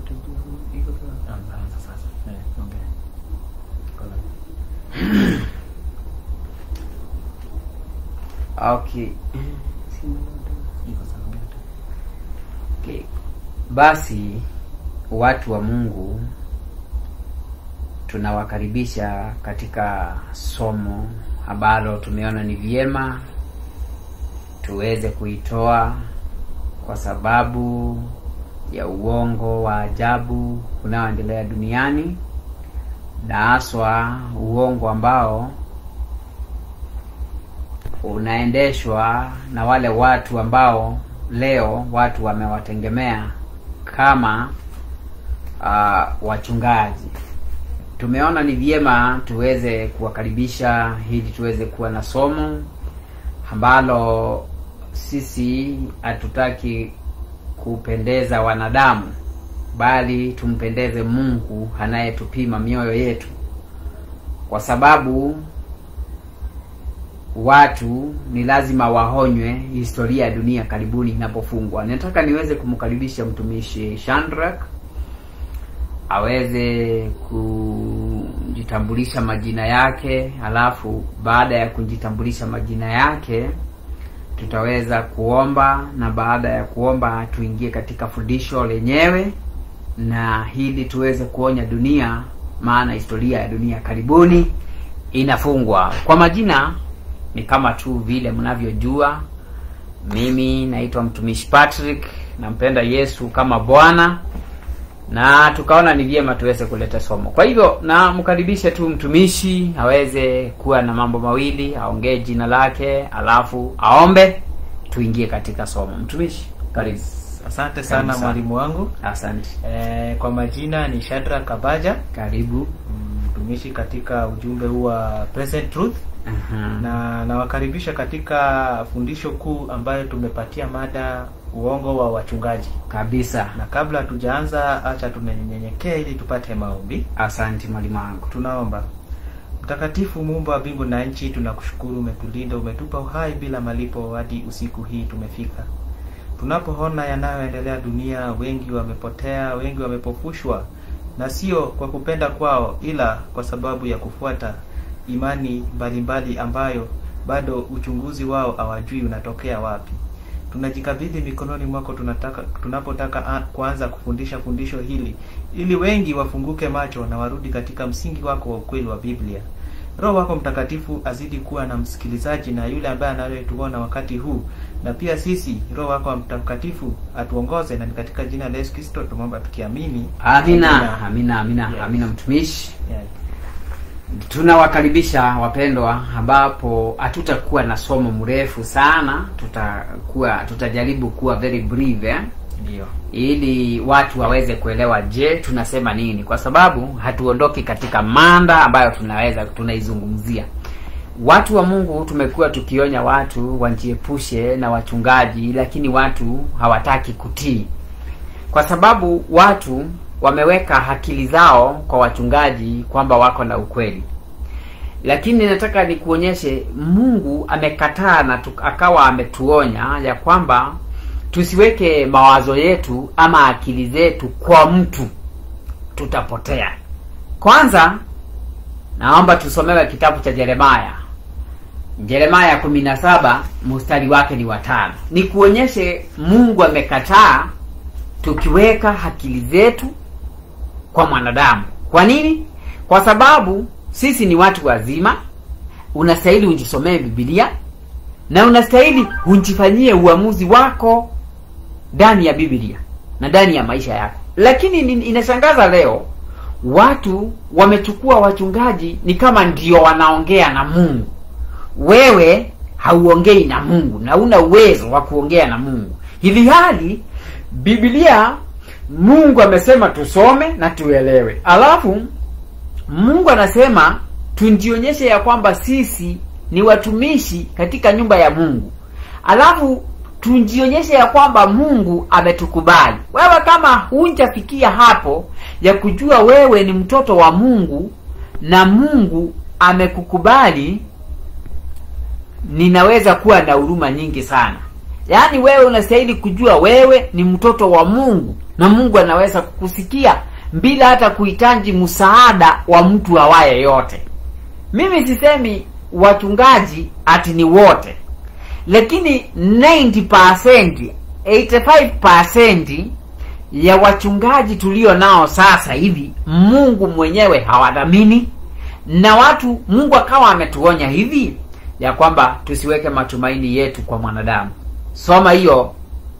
iko sawa. Anza anza sasa. Eh, ongea. Kola. Okay. Iko sawa. ongea tu. Okay. Basi watu wa Mungu tunawakaribisha katika somo ambalo tumeona ni vyema tuweze kuitoa kwa sababu ya uongo wa ajabu unaoendelea duniani na haswa uongo ambao unaendeshwa na wale watu ambao leo watu wamewategemea kama uh, wachungaji. Tumeona ni vyema tuweze kuwakaribisha ili tuweze kuwa na somo ambalo sisi hatutaki kupendeza wanadamu, bali tumpendeze Mungu anayetupima mioyo yetu, kwa sababu watu ni lazima wahonywe historia ya dunia karibuni inapofungwa. Nataka niweze kumkaribisha mtumishi Shandrak aweze kujitambulisha majina yake, alafu baada ya kujitambulisha majina yake tutaweza kuomba, na baada ya kuomba tuingie katika fundisho lenyewe, na hili tuweze kuonya dunia, maana historia ya dunia karibuni inafungwa. Kwa majina ni kama tu vile mnavyojua, mimi naitwa mtumishi Patrick, nampenda Yesu kama Bwana na tukaona ni vyema tuweze kuleta somo. Kwa hivyo namkaribishe tu mtumishi aweze kuwa na mambo mawili, aongee jina lake, alafu aombe, tuingie katika somo. Mtumishi, karibu. Asante sana Karibu sana. mwalimu wangu. Asante, Eh, kwa majina ni Shadra Kabaja, karibu. mtumishi katika ujumbe huu wa Present Truth Aha. na nawakaribisha katika fundisho kuu ambayo tumepatia mada uongo wa wachungaji. Kabisa, Na kabla tujaanza, acha tunyenyenyekee ili tupate maombi. asante mwalimu wangu. Tunaomba. Mtakatifu Muumba wa mbingu na nchi, tunakushukuru, umetulinda, umetupa uhai bila malipo hadi usiku hii tumefika. Tunapoona yanayoendelea dunia, wengi wamepotea, wengi wamepofushwa, na sio kwa kupenda kwao, ila kwa sababu ya kufuata imani mbalimbali ambayo bado uchunguzi wao hawajui unatokea wapi. Tunajikabidhi mikononi mwako tunataka, tunapotaka a- kuanza kufundisha fundisho hili ili wengi wafunguke macho na warudi katika msingi wako wa ukweli wa Biblia. Roho wako Mtakatifu azidi kuwa na msikilizaji na yule ambaye anayetuona wakati huu, na pia sisi Roho wako Mtakatifu atuongoze, na ni katika jina la Yesu Kristo tumeomba tukiamini. Amina, amina, amina, Yes. amina mtumishi. Yeah. tunawakaribisha wapendwa, ambapo hatutakuwa na somo mrefu sana, tutakuwa tutajaribu kuwa very brief eh? Ndio. ili watu waweze kuelewa, je, tunasema nini, kwa sababu hatuondoki katika manda ambayo tunaweza tunaizungumzia. Watu wa Mungu tumekuwa tukionya watu wajiepushe na wachungaji, lakini watu hawataki kutii kwa sababu watu wameweka akili zao kwa wachungaji kwamba wako na ukweli, lakini nataka nikuonyeshe Mungu amekataa na tu, akawa ametuonya ya kwamba tusiweke mawazo yetu ama akili zetu kwa mtu, tutapotea. Kwanza naomba tusomewe kitabu cha Yeremaya Yeremaya kumi na saba mstari wake ni watano. Nikuonyeshe Mungu amekataa tukiweka akili zetu kwa mwanadamu. Kwa nini? Kwa sababu sisi ni watu wazima, unastahili ujisomee Biblia na unastahili ujifanyie uamuzi wako ndani ya Biblia na ndani ya maisha yako. Lakini ni- inashangaza leo watu wamechukua wachungaji ni kama ndio wanaongea na Mungu. Wewe hauongei na Mungu na una uwezo wa kuongea na Mungu, hivi hali Biblia Mungu amesema tusome na tuelewe, alafu Mungu anasema tujionyeshe ya kwamba sisi ni watumishi katika nyumba ya Mungu, alafu tujionyeshe ya kwamba Mungu ametukubali. Wewe kama hunjafikia hapo ya kujua wewe ni mtoto wa Mungu na Mungu amekukubali, ninaweza kuwa na huruma nyingi sana. Yaani wewe unastahili kujua wewe ni mtoto wa Mungu na mungu anaweza kukusikia bila hata kuhitaji msaada wa mtu awaye yote mimi sisemi wachungaji ati ni wote lakini 90% 85% ya wachungaji tulio nao sasa hivi mungu mwenyewe hawadhamini na watu mungu akawa ametuonya hivi ya kwamba tusiweke matumaini yetu kwa mwanadamu soma hiyo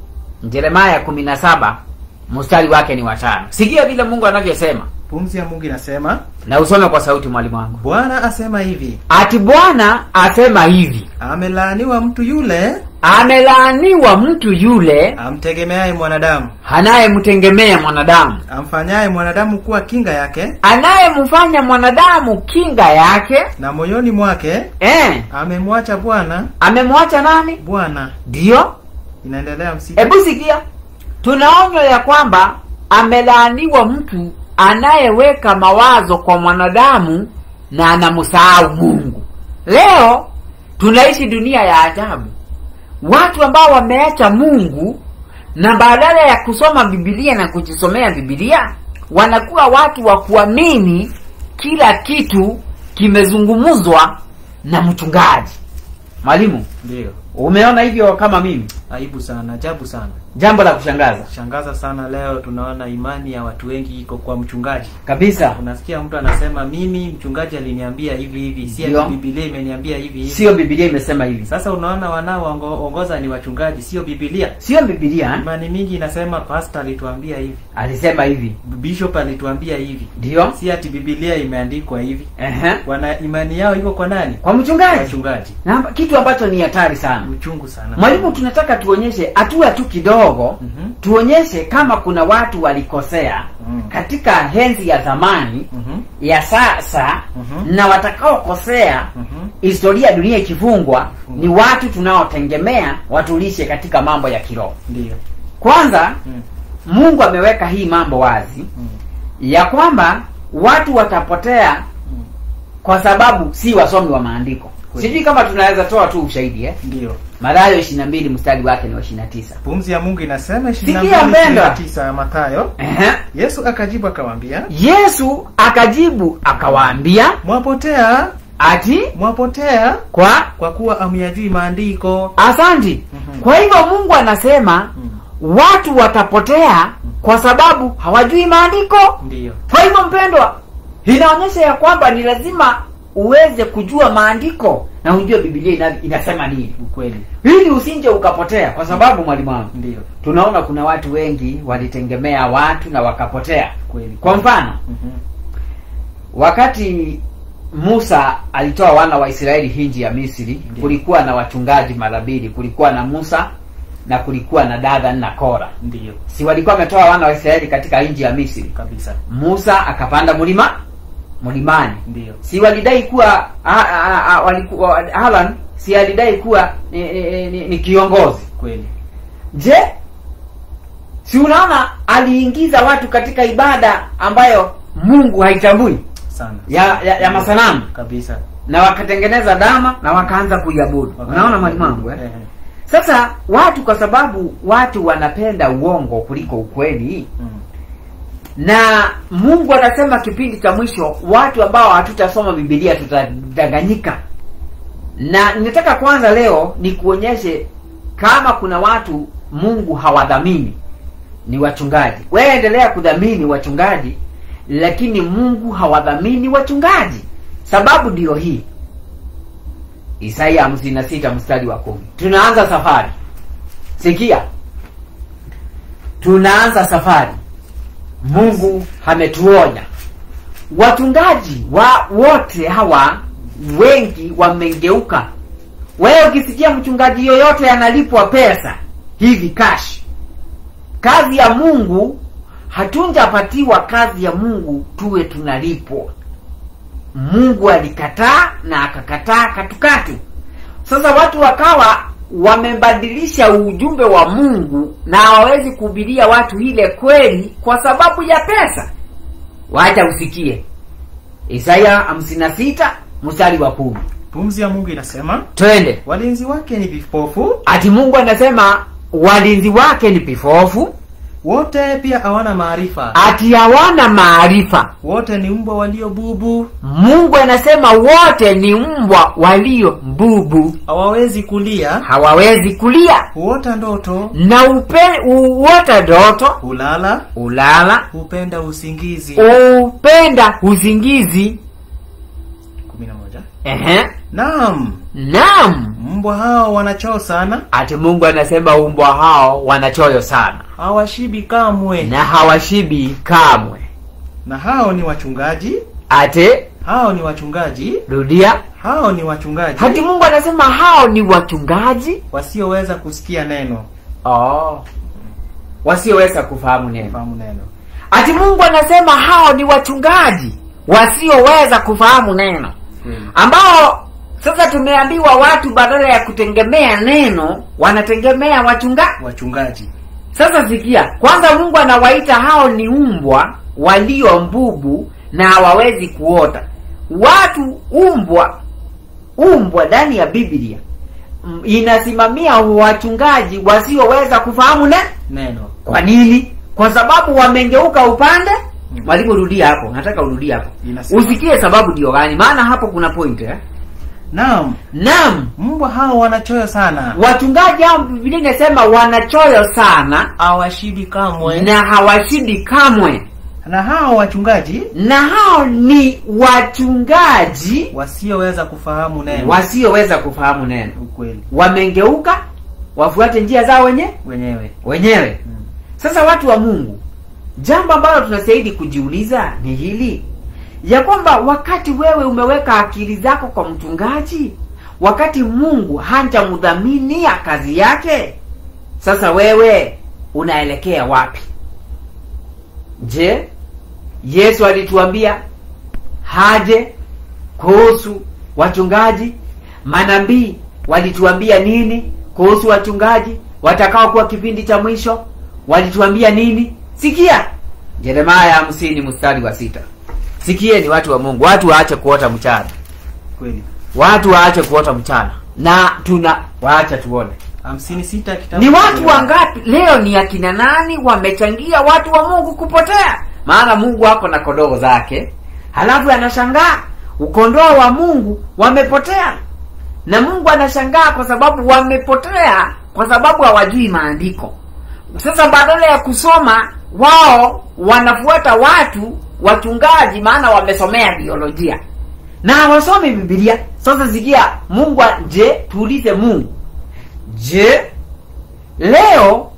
jeremaya 17 mstari wake ni watano sikia vile mungu anavyosema pumzi ya mungu inasema na usome kwa sauti mwalimu wangu bwana asema hivi ati bwana asema hivi amelaaniwa mtu yule amelaaniwa mtu yule amtegemeaye mwanadamu anayemtegemea mwanadamu amfanyaye mwanadamu kuwa kinga yake anayemfanya mwanadamu kinga yake na moyoni mwake eh, amemwacha bwana amemwacha nani bwana ndiyo inaendelea msiki hebu sikia tunaonywa ya kwamba amelaaniwa mtu anayeweka mawazo kwa mwanadamu na anamsahau mungu leo tunaishi dunia ya ajabu watu ambao wameacha mungu na badala ya kusoma bibilia na kujisomea bibilia wanakuwa watu wa kuamini kila kitu kimezungumzwa na mchungaji mwalimu ndiyo umeona hivyo kama mimi aibu sana ajabu sana jambo la kushangaza shangaza sana leo tunaona imani ya watu wengi iko kwa mchungaji kabisa unasikia mtu anasema mimi mchungaji aliniambia hivi hivi si Ndio. ati bibilia imeniambia hivi hivi sio bibilia imesema hivi sasa unaona wanaoongoza ni wachungaji sio bibilia sio bibilia eh? imani mingi inasema pastor alituambia hivi alisema hivi bishop alituambia hivi ndio si ati bibilia imeandikwa hivi Ehe. wana imani yao iko kwa nani kwa mchungaji wachungaji na kitu ambacho ni hatari sana mchungu sana mwalimu tunataka tuonyeshe hatua tu kidogo Mhm. tuonyeshe kama kuna watu walikosea Mm. katika henzi ya zamani Mhm. ya sasa Mhm. na watakaokosea Mhm. historia ya dunia ikifungwa Fungwa. ni watu tunaotegemea watulishe katika mambo ya kiroho ndio kwanza Mm. mungu ameweka hii mambo wazi Mm. ya kwamba watu watapotea Mm. kwa sababu si wasomi wa maandiko Kweli. sijui kama tunaweza toa tu ushahidi eh? ndio marayo ishiri na mbili mstari wake ni wa ishiri na tisa pumzi ya mungu inasema Sikia mpendwa. 29 ya matayo Ehe. yesu akajibu akawaambia yesu akajibu akawaambia mwapotea ati mwapotea kwa kwa kuwa amyajui maandiko asanti Mhm. kwa hivyo mungu anasema Mm. watu watapotea kwa sababu hawajui maandiko ndiyo kwa hivyo mpendwa inaonyesha ya kwamba ni lazima uweze kujua maandiko na ujue bibilia ina, inasema nini ukweli ili usinje ukapotea kwa sababu mwalimu wangu ndiyo tunaona kuna watu wengi walitegemea watu na wakapotea kweli kwa mfano Mhm. wakati musa alitoa wana wa israeli hinji ya misri Ndiyo. kulikuwa na wachungaji mara mbili kulikuwa na musa na kulikuwa na dathan na kora ndiyo si walikuwa wametoa wana wa israeli katika nchi ya misri kabisa musa akapanda mlima mlimani ndiyo si walidai kuwa a- a- a- walikuwa haran si alidai kuwa ni, ni, ni, ni kiongozi kweli je si unaona aliingiza watu katika ibada ambayo mungu haitambui sana ya, ya, ya masanamu kabisa na wakatengeneza dama na wakaanza kuiabudu unaona mwalimu wangu eh? Ehe. sasa watu kwa sababu watu wanapenda uongo kuliko ukweli Mm. na mungu anasema kipindi cha mwisho watu ambao hatutasoma bibilia tutadanganyika na ninataka kwanza leo ni kuonyeshe kama kuna watu mungu hawadhamini ni wachungaji wewe endelea kudhamini wachungaji lakini mungu hawadhamini wachungaji sababu ndiyo hii isaya hamsini na sita mstari wa kumi tunaanza safari sikia tunaanza safari mungu ametuonya wachungaji wa wote hawa wengi wamengeuka wewe ukisikia mchungaji yoyote analipwa pesa hivi cash kazi ya mungu hatunjapatiwa kazi ya mungu tuwe tunalipwa mungu alikataa na akakataa katukatu sasa watu wakawa wamebadilisha ujumbe wa mungu na hawawezi kuhubiria watu ile kweli kwa sababu ya pesa wacha usikie isaya 56 mstari wa kumi pumzi ya mungu inasema twende walinzi wake ni vipofu ati mungu anasema walinzi wake ni vipofu wote pia hawana maarifa ati hawana maarifa wote ni mbwa walio bubu mungu anasema wote ni mbwa walio mbubu hawawezi kulia hawawezi kulia huota ndoto na upe, uota ndoto hulala ulala hupenda usingizi upenda usingizi kumi na moja Ehe. naam naam mbwa hao wanachoo sana ati mungu anasema umbwa hao wanachoyo sana hawashibi kamwe na hawashibi kamwe na hao ni wachungaji ate hao ni wachungaji rudia hao ni wachungaji hati mungu anasema hao ni wachungaji wasioweza kusikia neno oh. wasioweza kufahamu neno fahamu neno ati mungu anasema hao ni wachungaji wasioweza kufahamu neno Kweli. ambao sasa tumeambiwa watu badala ya kutegemea neno wanategemea wachunga wachungaji sasa sikia kwanza mungu anawaita hao ni umbwa walio mbubu na hawawezi kuota watu umbwa umbwa ndani ya biblia mm, inasimamia wachungaji wasioweza kufahamu ne neno kwa nini kwa sababu wamengeuka upande Mm. mwalimu rudia hapo nataka urudie hapo Inasema. usikie sababu ndio gani maana hapo kuna point eh? naam naam mbwa hao wanachoyo sana wachungaji hao biblia inasema wanachoyo sana hawashibi kamwe na hawashindi kamwe na hao wachungaji na hao ni wachungaji wasioweza kufahamu neno wasioweza kufahamu neno ukweli wamengeuka wafuate njia zao wenye wenyewe wenyewe Mm. sasa watu wa mungu jambo ambalo tunastahili kujiuliza ni hili ya kwamba wakati wewe umeweka akili zako kwa mchungaji wakati mungu hajamdhaminia kazi yake sasa wewe unaelekea wapi je yesu alituambia haje kuhusu wachungaji manabii walituambia nini kuhusu wachungaji watakaokuwa kipindi cha mwisho walituambia nini sikia jeremaya hamsini mstari wa sita sikieni watu wa mungu watu waache kuota mchana kweli watu waache kuota mchana na tuna waacha tuone hamsini sita kitabu ni cha watu Yeremia. wangapi leo ni akina nani wamechangia watu wa mungu kupotea maana mungu ako na kondoo zake halafu anashangaa ukondoo wa mungu wamepotea na mungu anashangaa kwa sababu wamepotea kwa sababu hawajui maandiko sasa badala ya kusoma wao wanafuata watu wachungaji maana wamesomea biolojia na hawasomi bibilia sasa sikia mungu a- je tuulize mungu je leo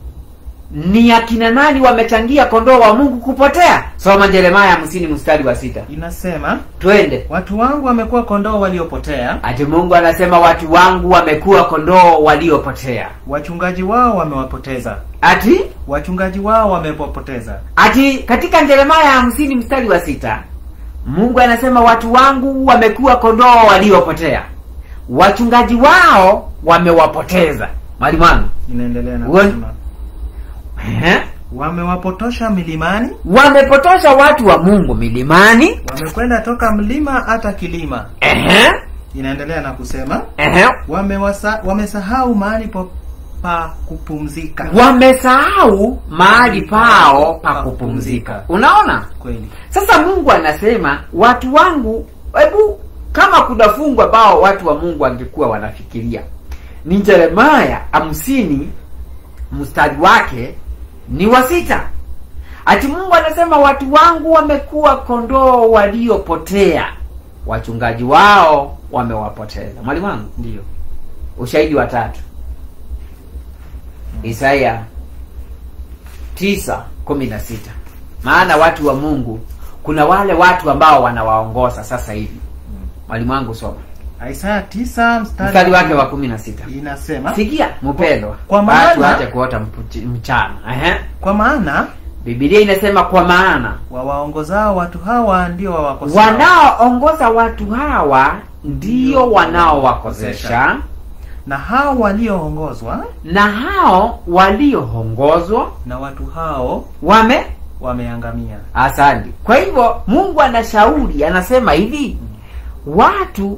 ni akina nani wamechangia kondoo wa mungu kupotea soma jeremaya hamsini mstari wa sita inasema twende watu wangu wamekuwa kondoo waliopotea ati mungu anasema watu wangu wamekuwa kondoo waliopotea wachungaji wao wamewapoteza ati wachungaji wao wamewapoteza ati katika jeremaya hamsini mstari wa sita mungu anasema watu wangu wamekuwa kondoo waliopotea wachungaji wao wamewapoteza mwalimu wangu inaendelea na Wan- kusema Ehe. wamewapotosha milimani wamepotosha watu wa mungu milimani wamekwenda toka mlima hata kilima Ehe. inaendelea na kusema Ehe. wamewasa, wamesahau mahali pa, pa kupumzika wamesahau mahali pao pa kupumzika unaona kweli sasa mungu anasema watu wangu hebu kama kuna fungu ambao watu wa mungu wangekuwa wanafikiria ni jeremaya hamsini mstari wake ni wa sita ati mungu anasema watu wangu wamekuwa kondoo waliopotea wachungaji wao wamewapoteza mwalimu wangu ndio ushahidi wa tatu isaya tisa kumi na sita maana watu wa mungu kuna wale watu ambao wanawaongoza sasa hivi mwalimu wangu soma isaya tisa mstari, mstari wake wa kumi na sita inasema sikia mpendwa Kwa watu maana- wache kuota mpuchi- mchana Ehe. kwa maana bibilia inasema kwa maana wawaongozao watu hawa ndio wawakosao wanaoongoza watu hawa ndio wanaowakosesha na hao walioongozwa na hao walioongozwa na watu hao wame wameangamia asante kwa hivyo mungu anashauri anasema hivi watu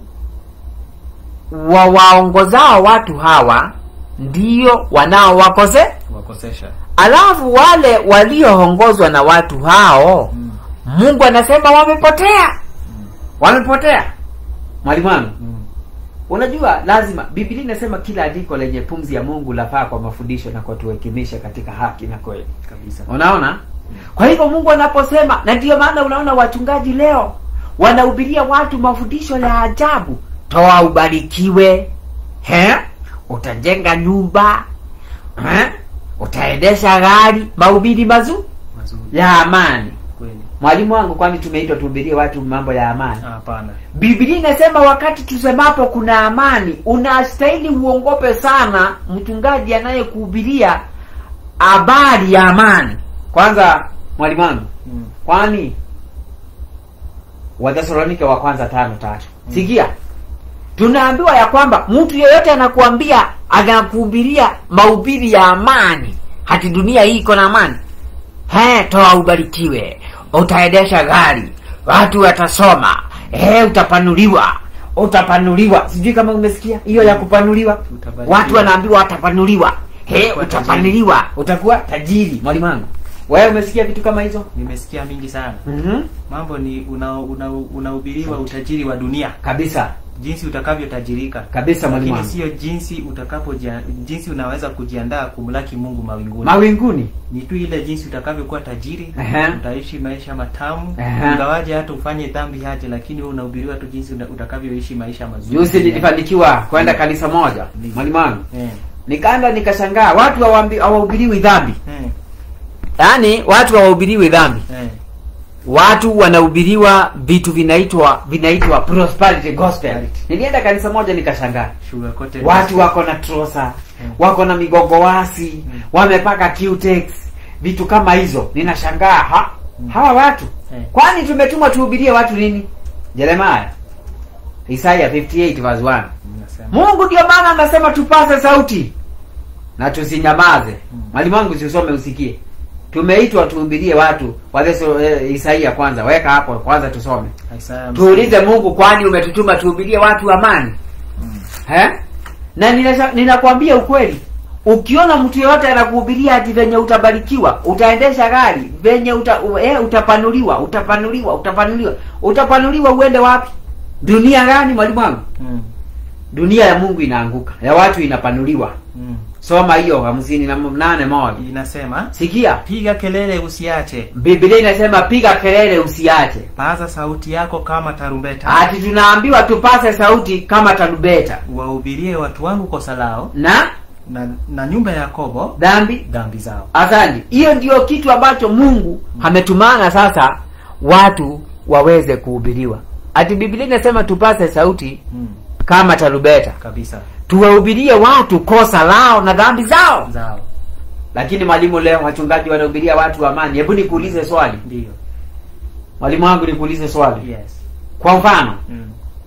wawaongozao watu hawa ndio wanaowakose wakosesha alafu wale walioongozwa na watu hao Mm. mungu anasema wamepotea wamepotea mwalimu wangu Mm. unajua lazima biblia inasema kila andiko lenye pumzi ya mungu lafaa kwa mafundisho na kutuhekimisha katika haki na kweli Kabisa. unaona kwa hivyo mungu anaposema na ndiyo maana unaona wachungaji leo wanahubiria watu mafundisho ya ajabu toa ubarikiwe he utajenga nyumba he? utaendesha gari mahubiri mazuri Mazuri. ya amani Kweli. mwalimu wangu kwani tumeitwa tuhubirie watu mambo ya amani Hapana. biblia inasema wakati tusemapo kuna amani unastahili uongope sana mchungaji anayekuhubiria habari ya amani kwanza mwalimu wangu Mm. kwani wathesalonike wa kwanza tano tatu sikia tunaambiwa ya kwamba mtu yeyote anakuambia anakuhubiria mahubiri ya amani hati dunia hii iko na amani he toa ubarikiwe utaendesha gari watu watasoma he utapanuliwa utapanuliwa sijui kama umesikia hiyo ya kupanuliwa Utabarikiwa. watu wanaambiwa watapanuliwa he Utakuwa utapanuliwa utakuwa tajiri mwalimu wangu wewe umesikia vitu kama hizo Nimesikia mingi sana. mm-hmm. Mambo ni una- una- unahubiriwa utajiri wa dunia, kabisa jinsi utakavyotajirika. kabisa mwalimu Lakini wangu sio jinsi utakapo jinsi unaweza kujiandaa kumlaki Mungu mawinguni. mawinguni ni tu ile jinsi utakavyokuwa tajiri Ehe. utaishi maisha matamu Ehe. ingawaje hata ufanye dhambi haje lakini wewe unahubiriwa tu jinsi una- utakavyoishi maisha mazuri juzi nilifanikiwa kwenda kanisa moja Ndiyo. mwalimu wangu eh, nikaenda nikashangaa watu hawaambi- hawahubiriwi dhambi eh, yaani watu hawahubiriwi dhambi eh, watu wanahubiriwa vitu vinaitwa vinaitwa prosperity gospel Prosperity. nilienda kanisa moja nikashangaa sugar coated watu wako na trosa Mm. wako na migogowasi Mm. wamepaka cutex vitu kama hizo ninashangaa ha, Mm. hawa watu Eh. kwani tumetumwa tuhubirie watu nini jeremaya isaya 58 verse 1 Nasema. mungu ndio maana anasema tupase sauti na tusinyamaze Mm. mwalimu wangu siusome usikie tumeitwa tuhubirie watu watheso eh, isaia kwanza weka hapo kwanza tusome Isaiah tuulize mungu kwani umetutuma tuhubirie watu amani Mm. He? na ninasha- ninakwambia ukweli ukiona mtu yeyote anakuhubiria ati venye utabarikiwa utaendesha gari venye uta, u, eh, utapanuliwa utapanuliwa utapanuliwa utapanuliwa uende wapi dunia gani mwalimu wangu Mm. dunia ya mungu inaanguka ya watu inapanuliwa Mm. soma hiyo hamsini na nane moja inasema sikia piga kelele usiache biblia inasema piga kelele usiache paza sauti yako kama tarumbeta ati tunaambiwa tupase sauti kama tarubeta wahubirie watu wangu kosa lao na na, na nyumba ya Yakobo dhambi dhambi zao asante hiyo ndio kitu ambacho mungu ametumana sasa watu waweze kuhubiriwa ati biblia inasema tupase sauti mm. kama tarubeta kabisa tuwahubirie watu kosa lao na dhambi zao zao lakini mwalimu leo wachungaji wanahubiria watu amani hebu nikuulize swali ndio mwalimu wangu nikuulize swali yes kwa mfano mm.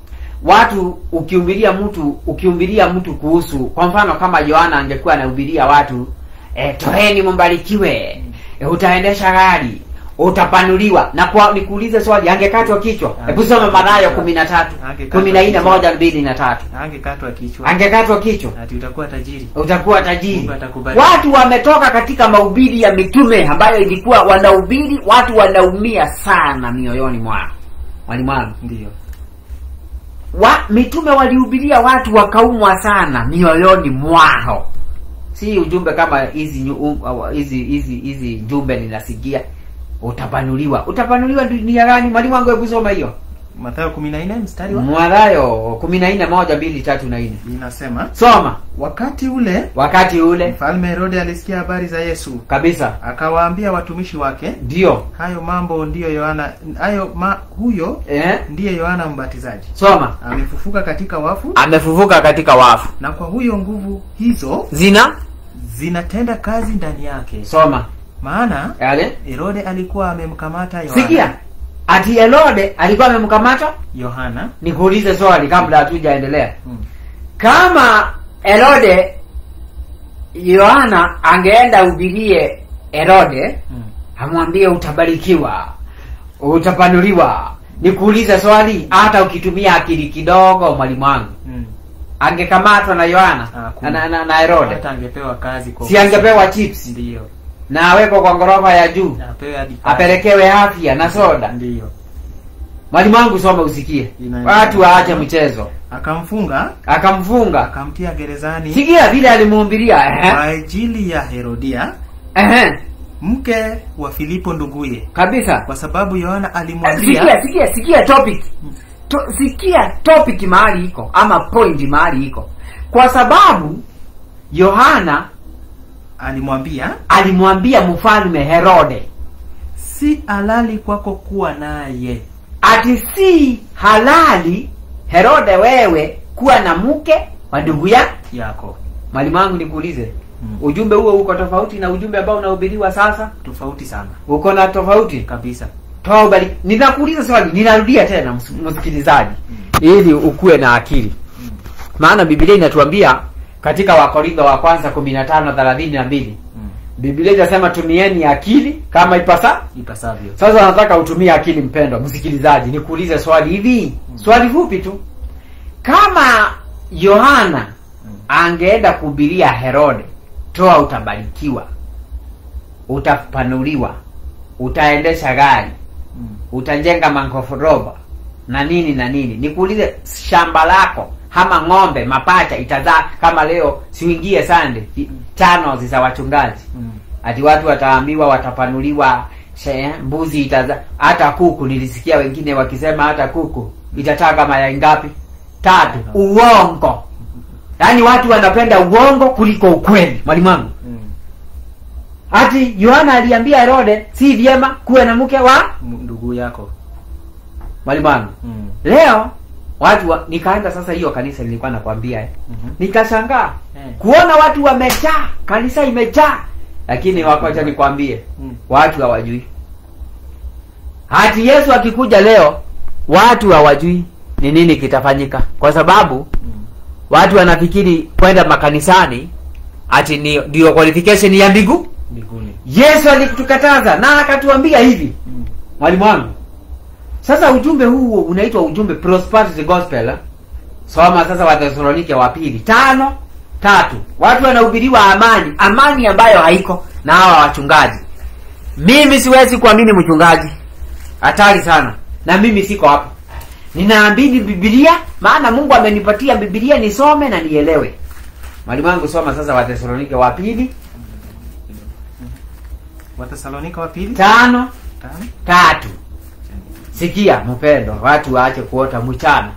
watu ukihubiria mtu ukihubiria mtu kuhusu kwa mfano kama yohana angekuwa anahubiria watu e, toeni mbarikiwe e, utaendesha gari utapanuliwa na kwa nikuulize swali angekatwa kichwa hebu soma mathayo kumi na tatu Angekatwa kumi na nne kichwa. moja mbili na tatu angekatwa kichwa angekatwa kichwa ati utakuwa tajiri utakuwa tajiri Mungu atakubariki. watu wametoka katika mahubiri ya mitume ambayo ilikuwa wanahubiri watu wanaumia sana mioyoni mwao mwalimu wangu ndio wa mitume walihubiria watu wakaumwa sana mioyoni mwao si ujumbe kama hizi nyu- um, awa- hizi hizi hizi jumbe ninasikia utapanuliwa utapanuliwa dunia gani mwalimu wangu hebu soma hiyo Mathayo 14 mstari wa mwadhayo kumi na nne moja mbili tatu na nne inasema soma wakati ule wakati ule mfalme Herode alisikia habari za Yesu kabisa akawaambia watumishi wake ndio hayo mambo ndiyo Yohana hayo ma, huyo eh? ndiye Yohana Mbatizaji soma amefufuka katika wafu amefufuka katika wafu na kwa huyo nguvu hizo zina zinatenda kazi ndani yake soma maana yale Herode alikuwa amemkamata Yohana sikia ati Herode alikuwa amemkamata Yohana nikuulize swali kabla hatujaendelea mm. kama Herode Yohana angeenda ubirie Herode Mm. amwambie utabarikiwa utapanuliwa nikuulize swali hata ukitumia akili kidogo mwalimu wangu Mm. angekamatwa na Yohana Ah, na, kuna. na, na, na Herode hata angepewa kazi kwa si angepewa chips ndio na awekwe kwa ghorofa ya juu apewe hadi pale. apelekewe afya na soda ndiyo mwalimu wangu soma usikie Ina- watu waache mchezo akamfunga akamfunga akamtia gerezani sikia vile alimuumbilia kwa ehe, ajili ya Herodia ehe, mke wa Filipo nduguye, kabisa kwa sababu Yohana sikia alimwambia sikia sikia topic to, sikia topic mahali iko ama point mahali iko kwa sababu yohana alimwambia alimwambia mfalme herode si halali kwako kuwa naye. ati si halali herode wewe kuwa na mke wa ndugu ya yako mwalimu wangu nikuulize Mm. ujumbe huo uko tofauti na ujumbe ambao unahubiriwa sasa tofauti sana uko na tofauti kabisa. toa ubali ninakuuliza swali ninarudia tena ms- msikilizaji ili ukuwe na akili maana biblia inatuambia katika wakorintho wa kwanza kumi na tano thelathini na mbili Mm. biblia inasema tumieni akili kama ipasa Ipasavyo. sasa nataka utumie akili mpendwa msikilizaji nikuulize swali hivi swali fupi tu kama yohana angeenda kuhubiria herode toa utabarikiwa utapanuliwa utaendesha gari Mm. utajenga mankoforoba na nini na nini nikuulize shamba lako ama ng'ombe mapacha itazaa kama leo siuingie sande tano za wachungaji Mm. ati watu wataambiwa watapanuliwa she- mbuzi itaza hata kuku nilisikia wengine wakisema hata kuku itataa mayai ngapi tatu uongo yaani watu wanapenda uongo kuliko ukweli mwalimu wangu Mm. ati yohana aliambia herode si vyema kuwe na mke wa M- Ndugu yako. mwalimu wangu Mm. leo watu wa, nikaenda sasa hiyo kanisa nilikuwa nakwambia eh. Mhm. nikashangaa Eh. kuona watu wamejaa kanisa imejaa lakini wakocha nikwambie Mm. watu hawajui hati yesu akikuja leo watu hawajui ni nini kitafanyika kwa sababu Mm. watu wanafikiri kwenda makanisani ati ni ndio qualification ya mbingu Mbinguni. yesu alitukataza na akatuambia hivi Mm. mwalimu wangu sasa ujumbe huu unaitwa ujumbe prosperity gospel eh? soma sasa wathesalonike wa pili tano tatu watu wanahubiriwa amani amani ambayo haiko na hawa wachungaji mimi siwezi kuamini mchungaji hatari sana na mimi siko hapo ninaamini bibilia maana mungu amenipatia bibilia nisome na nielewe mwalimu wangu soma sasa wathesalonike wa pili Watesalonika wa pili tano tano. tatu sikia mpendo watu waache kuota mchana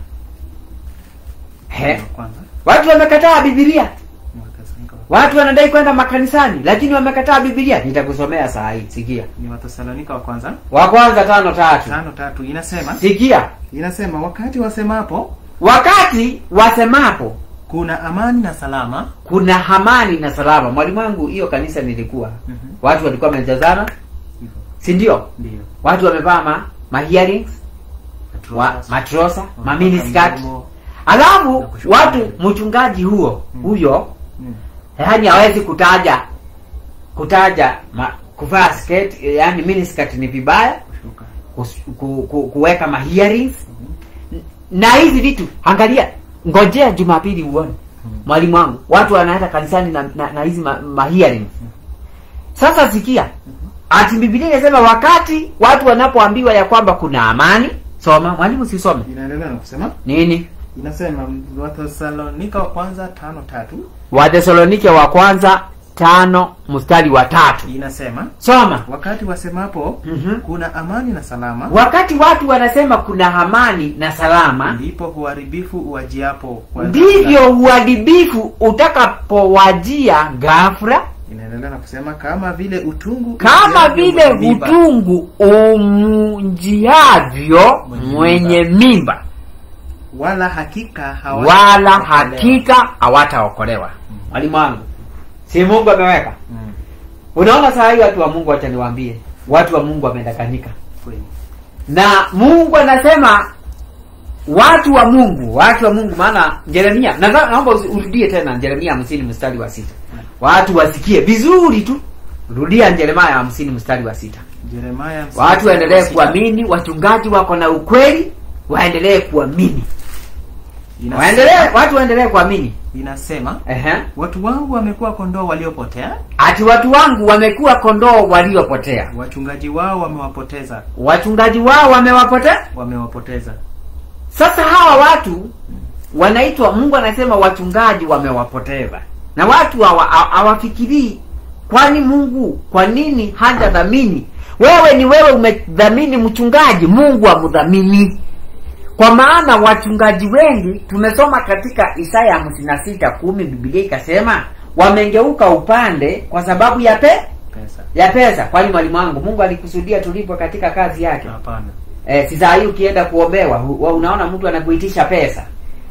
He, Wa kwanza. watu wamekataa bibilia Watesalonika wa- watu wanadai kwenda makanisani lakini wamekataa bibilia nitakusomea saa hii sikia Ni Watesalonika wa kwanza wa kwanza tano tatu tano tatu inasema sikia inasema wakati wasemapo wakati wasemapo kuna amani na salama kuna hamani na salama mwalimu wangu hiyo kanisa nilikuwa Mhm. watu walikuwa wamejazana hivyo si ndio ndio watu wamevaa ma, ma hearings wa, matrosa ma miniskirt Mdomo. alafu Na kushuka watu mbele. mchungaji huo Mm. huyo Mm. yaani hawezi kutaja kutaja ma, kuvaa skirt yani miniskirt ni vibaya kushuka kus- ku, ku, kuweka ma hearings na hizi vitu angalia ngojea jumapili uone mwalimu wangu watu wanaenda kanisani na, na, na hizi ma, ma hearings sasa sikia ati bibilia inasema wakati watu wanapoambiwa ya kwamba kuna amani soma mwalimu sisome inaendelea na kusema nini inasema Watesalonika wa kwanza tano tatu wathesalonike wa kwanza tano mstari wa tatu inasema soma wakati wasemapo Mhm. kuna amani na salama wakati watu wanasema kuna amani na salama ndipo uharibifu uwajiapo kwa ndivyo uharibifu utakapowajia ghafla inaendelea na kusema kama vile utungu kama ujiavyo vile mwenye mimba. utungu umunjiavyo Mwenye mwenye mimba wala hakika hawata- wala hawataokolewa. hakika hawataokolewa mwalimu wangu si mungu ameweka Mm, unaona saa hii watu wa mungu wacha niwaambie watu wa mungu wamedanganyika kweli. na mungu anasema watu wa mungu watu wa mungu maana jeremia na- naomba usi- urudie tena jeremia hamsini mstari wa sita watu wasikie vizuri tu rudia jeremia hamsini mstari wa sita Yeremia watu waendelee sita. kuamini wachungaji wako na ukweli waendelee kuamini Inasema- waendelee watu waendelee kuamini inasema Ehe. watu wangu wamekuwa kondoo waliopotea ati watu wangu wamekuwa kondoo waliopotea wachungaji wao wamewapoteza wachungaji wao wamewapotea wamewapoteza sasa hawa watu wanaitwa mungu anasema wachungaji wamewapoteza na watu hawa- hawa- hawafikirii kwani mungu kwa nini hajadhamini wewe ni wewe umedhamini mchungaji mungu amdhamini kwa maana wachungaji wengi tumesoma katika isaya hamsini na sita kumi bibilia ikasema wamengeuka upande kwa sababu ya pe pesa ya pesa kwani mwalimu wangu mungu alikusudia tulipwe katika kazi yake hapana eh, si saa hii ukienda kuombewa hu- wa- unaona mtu anakuitisha pesa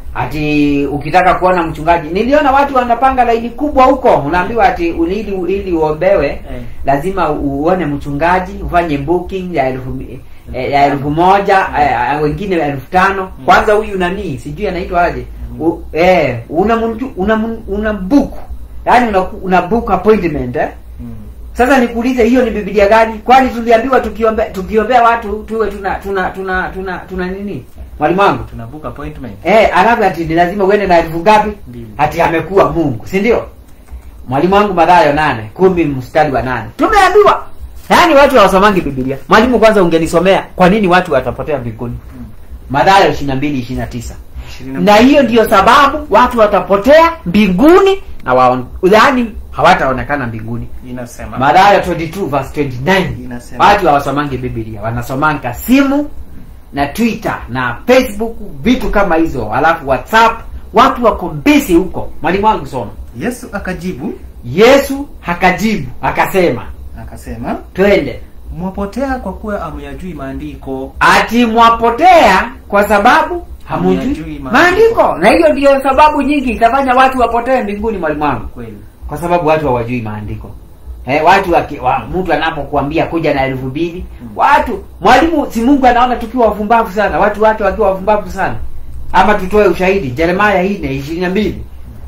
ati ukitaka kuona mchungaji niliona watu wanapanga laini kubwa huko unaambiwa ati ili ili uombewe Eh. lazima uone mchungaji ufanye booking ya elfu mi- eh, ya elfu moja eh, eh, wengine elfu tano kwanza huyu nanii sijui anaitwa aje U, eh, una mtu- una una book yaani una, una book appointment eh? mm. Sasa nikuulize hiyo ni Biblia gani? Kwani tuliambiwa tukiombe tukiombea watu tuwe tuna tuna tuna tuna, tuna nini? Mwalimu wangu. tuna book appointment Eh, alafu ati ni lazima uende na elfu ngapi? Mbili. Ati amekuwa Mungu, si ndio? Mwalimu wangu Mathayo nane kumi mstari wa nane tumeambiwa yaani watu hawasomangi Biblia. Mwalimu, kwanza ungenisomea kwa nini watu watapotea mbinguni? Mm. Mathayo 22 29 Ishirini na hiyo ndiyo sababu watu watapotea mbinguni na waon, yaani hawataonekana mbinguni. inasema Mathayo 22 verse 29. Inasema. Watu hawasomangi Biblia, wanasomanga simu na Twitter na Facebook, vitu kama hizo, alafu WhatsApp. Watu wako busy huko. Mwalimu wangu soma. yesu akajibu Yesu akajibu akasema, akasema twende mwapotea kwa kuwa amyajui maandiko ati mwapotea kwa sababu hamujui Hamyajui maandiko. maandiko, na hiyo ndiyo sababu nyingi itafanya watu wapotee mbinguni. Mwalimu wangu kweli kwa sababu watu hawajui maandiko eh, watu waki, wa, mtu anapokuambia kuja na elfu mbili watu mwalimu si mungu anaona tukiwa wafumbavu sana watu wake wakiwa wafumbavu sana ama tutoe ushahidi jeremaya ine ishirini na mbili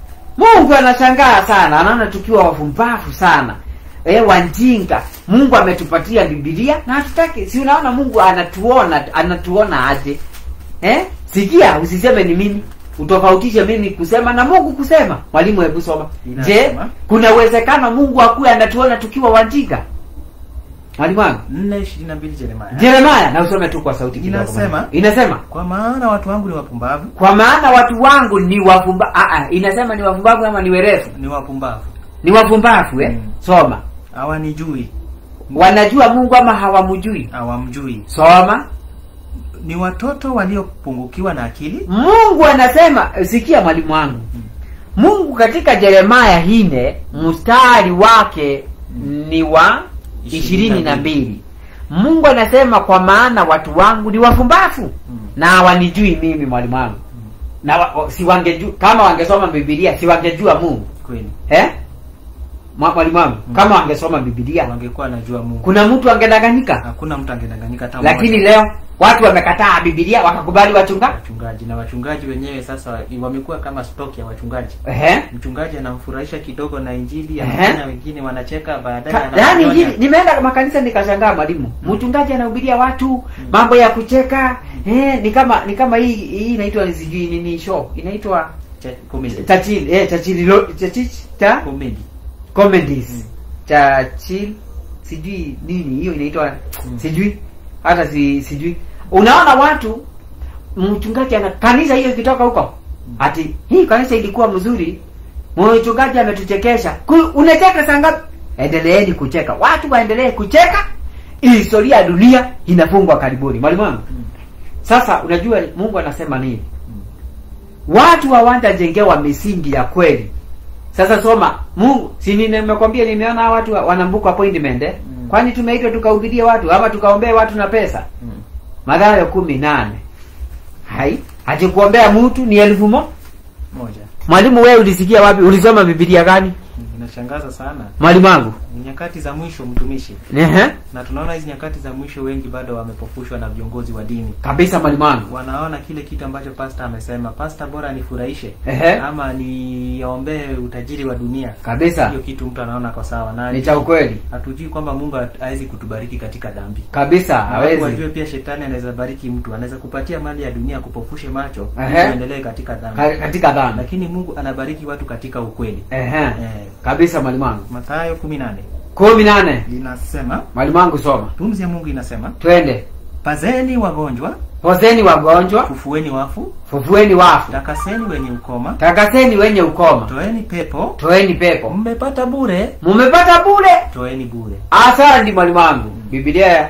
mungu anashangaa sana anaona tukiwa wafumbavu sana eh, wanjinga mungu ametupatia bibilia na hatutaki si unaona mungu anatuona anatuona aje eh? sikia usiseme ni mimi utofautishe mimi kusema na mungu kusema mwalimu hebu soma je Inasema. kuna uwezekano mungu akuwe anatuona tukiwa wajinga mwalimu wangu nne ishirini na mbili jeremaya jeremaya na usome tu kwa sauti kidogo Inasema. mwalimu. inasema kwa maana watu wangu ni wapumbavu kwa maana watu wangu ni wafumba ah, ah, inasema ni wafumbavu ama ni werefu ni wapumbavu ni wafumbavu eh? Mm. soma hawanijui wanajua mungu ama hawamjui hawamjui soma ni watoto waliopungukiwa na akili mungu anasema sikia mwalimu wangu mungu katika jeremaya hine mstari wake ni wa ishirini na mbili mungu anasema kwa maana watu wangu ni wafumbafu na hawanijui mimi mwalimu wangu na wa, wa- si wangejua kama wangesoma bibilia si wangejua mungu kweli eh? Mwa- mwalimu wangu kama wangesoma bibilia wangekuwa najua mungu kuna mtu angedanganyika hakuna mtu angedanganyika hata lakini mmoja. leo watu wamekataa bibilia wakakubali wachunga wachungaji na wachungaji wenyewe sasa wamekuwa kama stock ya wachungaji Ehe. mchungaji anamfurahisha kidogo na injili Ehe. anafanya wengine wanacheka baadaye Ka- anakuja yaani wana- hili- nimeenda makanisa nikashangaa mwalimu mchungaji anahubiria watu mambo ya kucheka eh, ni kama ni kama hii hii inaitwa sijui nini show inaitwa Che- comedy. chachil eh chachil lo- chachich cha Comedy. comedies chachil sijui nini hiyo inaitwa Mm. sijui hata si sijui unaona watu mchungaji ana kanisa hiyo ikitoka huko ati hii kanisa ilikuwa mzuri mchungaji ametuchekesha Ku- unacheka saa ngapi endeleeni kucheka watu waendelee kucheka historia ya dunia inafungwa karibuni mwalimu wangu Mm. sasa unajua mungu anasema nini watu hawajajengewa misingi ya kweli sasa soma mungu si ni- nimekwambia nimeona hawa watu wa- wanambuka appointment eh? Mm. kwani tumeitwa tukahubirie watu ama tukaombee watu na pesa Mm. madhayo kumi nane hai atikuombea mtu ni elfu mo moja mwalimu wewe ulisikia wapi ulisoma bibilia gani inashangaza sana mwalimu wangu ni nyakati za mwisho mtumishi Ehe. na tunaona hizi nyakati za mwisho wengi bado wamepofushwa na viongozi wa dini kabisa mwalimu wangu wanaona kile kitu ambacho pasta amesema pasta bora nifurahishe Ehe. ama niombee utajiri wa dunia kabisa hiyo kitu mtu anaona kwa sawa na ni cha ukweli hatujui kwamba mungu hawezi kutubariki katika dhambi kabisa Na watu wajue hawezi pia shetani anaweza bariki mtu anaweza kupatia mali ya dunia kupofushe macho Ehe. uendelee katika dhambi Ka- katika dhambi lakini mungu anabariki watu katika ukweli Ehe. eh, kabisa mwalimu wangu mathayo kumi nane kumi nane linasema mwalimu wangu soma pumzi ya mungu inasema twende pazeni wagonjwa pozeni wagonjwa fufueni wafu fufueni wafu takaseni wenye ukoma takaseni wenye ukoma toeni pepo toeni pepo mmepata bure mumepata bure toeni bure asante mwalimu wangu biblia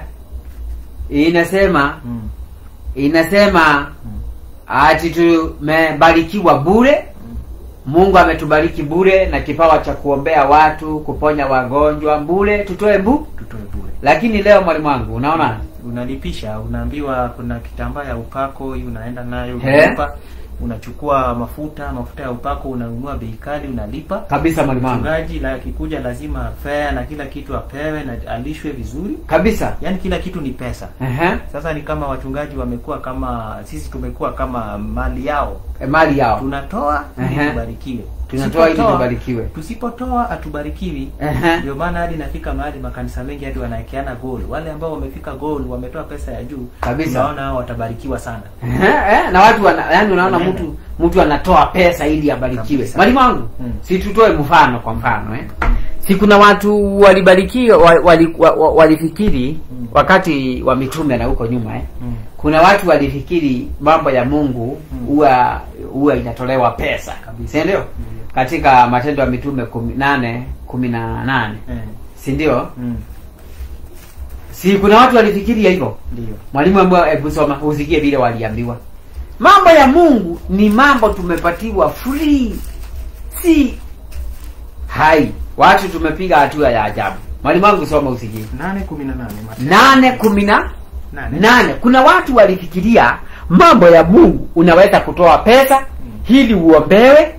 inasema mm. inasema ati tumebarikiwa bure mungu ametubariki bure na kipawa cha kuombea watu kuponya wagonjwa bure tutoe mbu tutoe bure lakini leo mwalimu wangu unaona unalipisha unaambiwa kuna kitambaa ya upako hii unaenda nayo He. unalipa unachukua mafuta mafuta ya upako unanunua bei kali unalipa kabisa mwalimu wangu mchungaji la akikuja lazima fea na kila kitu apewe na alishwe vizuri kabisa yaani kila kitu ni pesa Ehe. sasa ni kama wachungaji wamekuwa kama sisi tumekuwa kama mali yao E, mali yao tunatoa ili Ehe. tubarikiwe tunatoa ili Tusipotoa- tubarikiwe tusipotoa hatubarikiwi Ehe. ndio maana hadi nafika mahali makanisa mengi hadi wanawekeana goal wale ambao wamefika goal wametoa pesa ya juu Kabisa. tunaona hao watabarikiwa sana Ehe, eh, na watu wana, yani unaona Wanaenda. mtu mtu anatoa pesa ili abarikiwe Kabisa. mwalimu wangu Mm. si tutoe mfano kwa mfano eh? si kuna watu walibarikiwa wa- wali, wa, wa, walifikiri Mm. wakati wa mitume na huko nyuma eh? mm. kuna watu walifikiri mambo ya mungu Mm. huwa huwa inatolewa pesa Kabisa. si ndio katika matendo ya mitume kumi nane kumi na nane eh. si ndio mm. si kuna watu walifikiria hivyo ndio mwalimu ambaye hebu soma usikie vile waliambiwa mambo ya mungu ni mambo tumepatiwa free si hai watu tumepiga hatua ya ajabu mwalimu wangu soma usikie nane kumi na nane Mathayo. nane kumi na nane nane kuna watu walifikiria mambo ya mungu unaweza kutoa pesa ili uombewe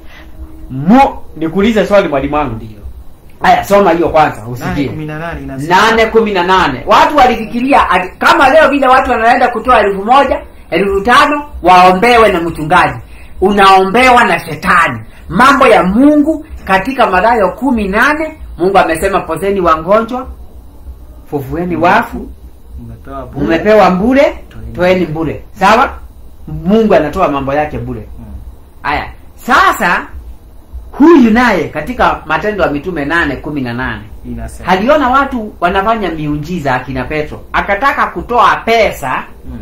mu nikuulize swali mwalimu wangu ndio haya soma hiyo kwanza nane usikie kumi na nane inasema nane kumi na nane watu walifikiria ati- kama leo vile watu wanaenda kutoa elfu moja elfu tano waombewe na mchungaji unaombewa na shetani mambo ya mungu katika madayo kumi nane mungu amesema pozeni wagonjwa fufueni wafu umepewa bure mmepewa bure Toeni. toeni bure sawa mungu anatoa mambo yake bure Mm. haya sasa huyu naye katika matendo ya mitume nane kumi na nane inasema aliona watu wanafanya miujiza akina petro akataka kutoa pesa mm.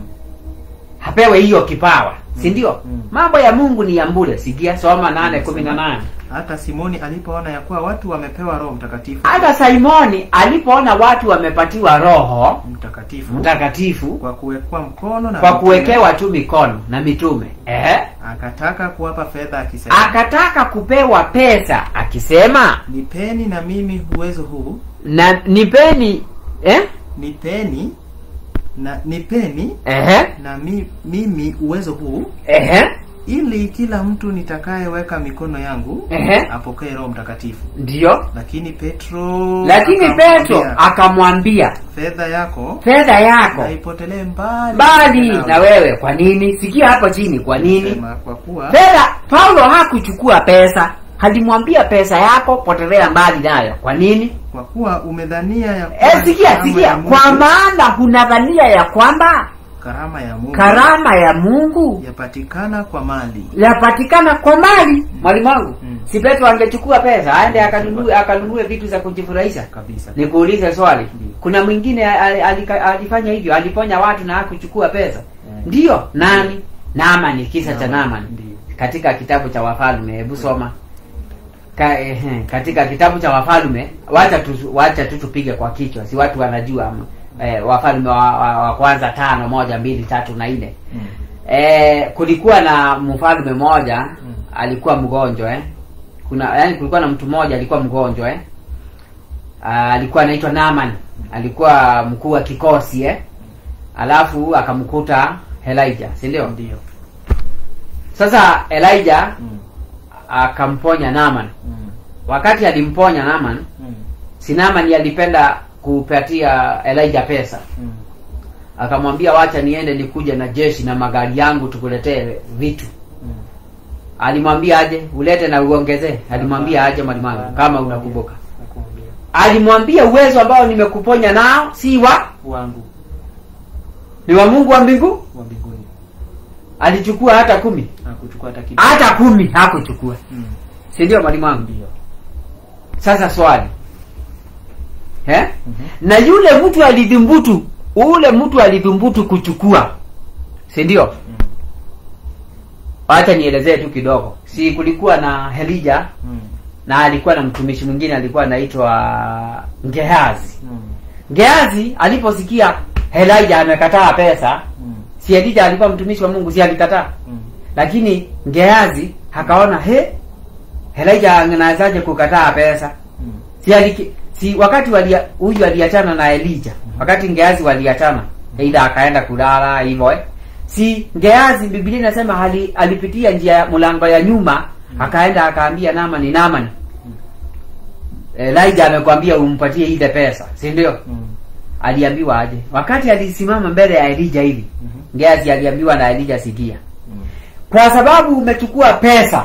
apewe hiyo kipawa si ndio Mm. mambo ya mungu ni ya mbure sikia soma nane kumi na nane hata simoni alipoona ya kuwa watu wamepewa roho mtakatifu hata simoni alipoona watu wamepatiwa roho mtakatifu mtakatifu kwa kuwekwa mkono na kwa mitume, kuwekewa tu mikono na mitume Ehe. akataka kuwapa fedha akisema akataka kupewa pesa akisema nipeni na mimi uwezo huu na nipeni eh? nipeni na nipeni Ehe. na mi, mimi uwezo huu Ehe. ili kila mtu nitakayeweka mikono yangu Ehe. apokee roho mtakatifu ndio lakini petro lakini akamwambia, petro akamwambia fedha yako fedha yako naipotelee mbali bali nawe." na wewe kwa nini sikia hapo chini kwa nini Sema, kwa kuwa fedha paulo hakuchukua pesa alimwambia pesa yako potelea mbali nayo kwa nini kwa kuwa umedhania ya e, sikia karama sikia ya Mungu- kwa maana hunadhania ya kwamba karama ya Mungu karama ya mungu yapatikana kwa mali yapatikana kwa mali mwalimu wangu Mm. si petro angechukua pesa aende akanunue akanunue vitu za kujifurahisha kabisa nikuulize swali Ndiyo. kuna mwingine ali- ali- alifanya hivyo aliponya watu na hakuchukua pesa Eh. ndiyo nani naamani kisa cha naamani Ndiyo. katika kitabu cha wafalme hebu soma Ka, eh, katika kitabu cha wafalme wacha tu, wacha tu tupige kwa kichwa si watu wanajua ama, eh, wafalme wa, wa, wa kwanza tano moja mbili tatu na nne Mm. eh, kulikuwa na mfalme mmoja Mm. alikuwa mgonjwa eh. kuna yani kulikuwa na mtu mmoja alikuwa mgonjwa eh. Ah, alikuwa anaitwa Naaman alikuwa mkuu wa kikosi eh. alafu akamkuta Elijah si ndio Ndiyo. sasa Elijah Mm. akamponya Naaman Mm. wakati alimponya Naaman Mm. si Naaman alipenda kupatia Elijah pesa Mm. akamwambia wacha niende nikuja na jeshi na magari yangu tukuletee vitu Mm. alimwambia aje ulete na uongezee alimwambia aje mwalimu kama unakumbuka Nakumbuka. alimwambia uwezo ambao nimekuponya nao si wa wangu ni wa mungu wa mbingu wa mbinguni alichukua hata kumi hakuchukua hata kidogo. hata kumi hakuchukua Mm. si ndio mwalimu wangu Ndio. sasa swali eh? Mhm. na yule mtu alidhumbutu ule mtu alidhumbutu kuchukua si ndio Mm. wacha nielezee tu kidogo si kulikuwa na helija Mm. na alikuwa na mtumishi mwingine alikuwa anaitwa ngehazi Mm. ngehazi aliposikia helija amekataa pesa Mm. si elija alikuwa mtumishi wa mungu si alikataa Mm. lakini ngehazi akaona he helija anawezaje kukataa pesa Mm. si, aliki, si wakati walia- huyu aliachana na elija wakati ngeazi waliachana eidha akaenda kulala hivyo eh. si ngeazi biblia inasema ali, alipitia njia ya mlango ya nyuma akaenda akaambia namani namani elija amekwambia umpatie ile pesa si ndio Mm. aliambiwa aje wakati alisimama mbele ya elija hivi Mhm. ngeazi aliambiwa na elija sikia Mm. kwa sababu umechukua pesa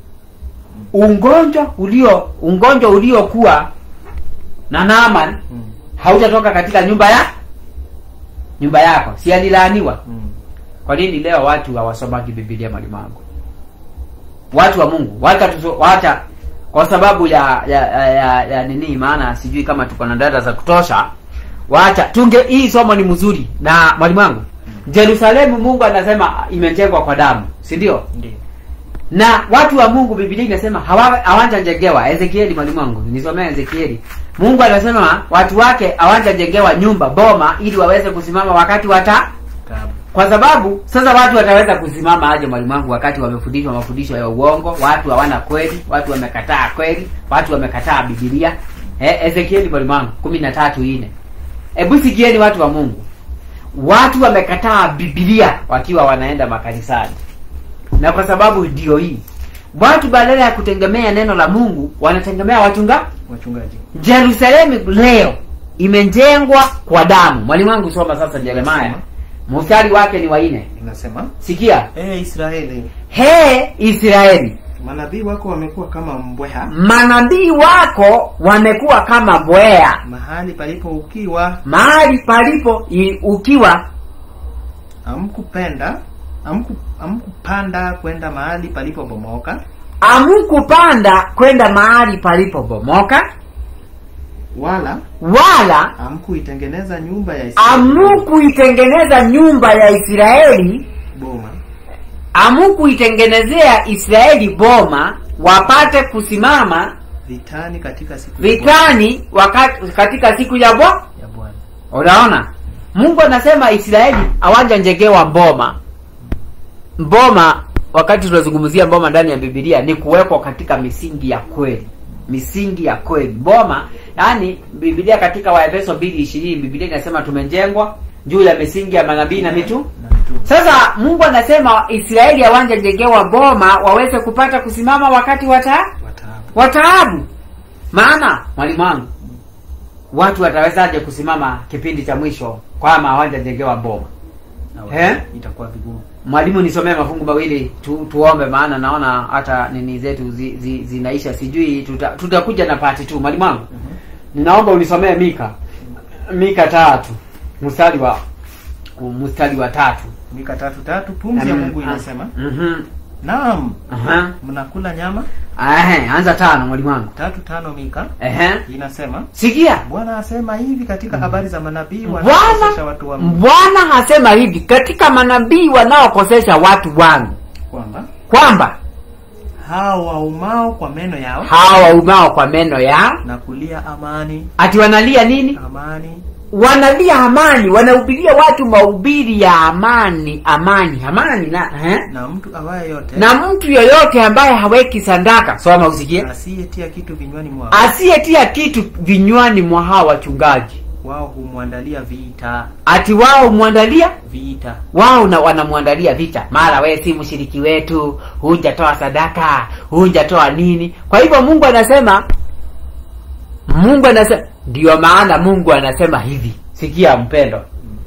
ugonjwa ulio ugonjwa uliokuwa na Naaman Mm. hautatoka katika nyumba ya nyumba yako si alilaaniwa Mm. kwa nini leo watu hawasomagi bibilia mwalimu wangu watu wa mungu wacha tuso, wacha kwa sababu ya ya, ya, ya, ya nini maana sijui kama tuko na data za kutosha wacha tunge hii somo ni mzuri na mwalimu wangu jerusalemu mungu anasema imejengwa kwa damu si ndio Ndio. na watu wa mungu bibilia inasema hawa- hawajajengewa ezekieli mwalimu wangu nisomea ezekieli mungu anasema watu wake hawajajengewa nyumba boma ili waweze kusimama wakati wata Tabu. kwa sababu sasa watu wataweza kusimama aje mwalimu wangu wakati wamefundishwa mafundisho ya uongo watu hawana kweli watu wamekataa kweli watu wamekataa bibilia eh, ezekieli mwalimu wangu kumi na tatu ine hebu sikieni watu wa mungu watu wamekataa bibilia wakiwa wanaenda makanisani na kwa sababu ndio hii watu badala ya kutegemea neno la mungu wanategemea wachunga Wachungaji. jerusalemu leo imejengwa kwa damu mwalimu wangu soma sasa jeremaya mstari wake ni waine Inasema, sikia "Ee Israeli, he israeli manabii wako wamekuwa kama mbweha manabii wako wamekuwa kama bwea mahali palipo ukiwa, mahali palipo i- ukiwa amkupenda amku amkupanda kwenda mahali palipobomoka, amkupanda kwenda mahali palipobomoka wala wala amkuitengeneza nyumba ya Israeli amukuitengeneza nyumba ya israeli boma amukuitengenezea israeli boma wapate kusimama vitani katika siku vitani wakati katika siku ya bwa ya Bwana. unaona mungu anasema israeli hawajanjengewa mboma mboma wakati tunazungumzia mboma ndani ya bibilia ni kuwekwa katika misingi ya kweli misingi ya kweli mboma yaani bibilia katika waefeso mbili ishirini bibilia inasema tumejengwa juu ya misingi ya manabii na mitu Na mitume. sasa mungu anasema israeli hawajajengewa mboma waweze kupata kusimama wakati wata Wataabu. wataabu maana mwalimu wangu watu watawezaje kusimama kipindi cha mwisho kwama hawajajengewa mboma Na wa- Eh? itakuwa vigumu. mwalimu nisomee mafungu mawili tu, tuombe maana naona hata nini zetu zi, zi, zinaisha sijui tuta, tutakuja na pati tu mwalimu wangu Mhm. ninaomba unisomee mika mika tatu mstari wa mstari wa tatu Mika tatu tatu pumzi ya Mungu inasema, Mhm. naam, Aha. mnakula nyama. Ehe, anza tano mwalimu wangu Tatu tano Mika Ehe. inasema, sikia Bwana asema hivi katika habari za manabii wanaokosesha bwana watu wa Mungu bwana hasema hivi katika manabii wanaokosesha watu wangu kwamba kwamba hao waumao kwa meno yao hawa waumao kwa meno yao na kulia amani ati wanalia nini amani wanalia amani wanahubiria watu mahubiri ya amani amani amani na eh? na mtu awaye yote na mtu yoyote ambaye haweki sandaka soma usikie asiyetia kitu vinywani mwao asiyetia kitu vinywani mwa hawa wachungaji wao humwandalia vita ati wao mwandalia vita wao na wanamwandalia vita mara we si mshiriki wetu hujatoa sadaka hujatoa nini kwa hivyo mungu anasema mungu anasema ndio maana mungu anasema hivi sikia mpendo